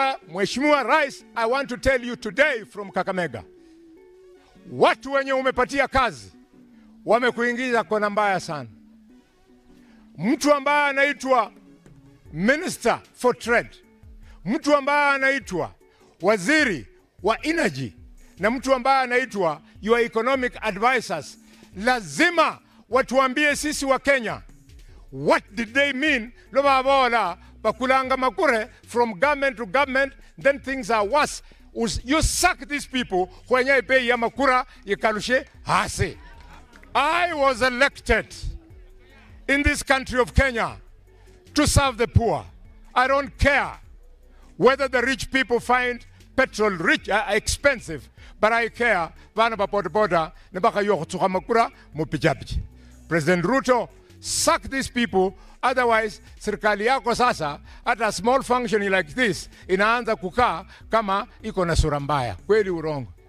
Sasa Mheshimiwa Rais, I want to tell you today from Kakamega, watu wenye umepatia kazi wamekuingiza kona mbaya sana. Mtu ambaye anaitwa Minister for Trade, mtu ambaye anaitwa waziri wa energy na mtu ambaye anaitwa your economic advisors, lazima watuambie sisi wa Kenya what did they mean lobabola bakulanga makure from government to government then things are worse Us- you suck these people kwenye bei ya makura ikalushe hasi I was elected in this country of Kenya to serve the poor. I don't care whether the rich people find petrol rich uh, expensive, but I care bana ba boda boda ne baka yo tsuka makura mo pijapi. President Ruto suck these people otherwise serikali yako sasa hata small functioning like this inaanza kukaa kama iko na sura mbaya. Kweli urongo?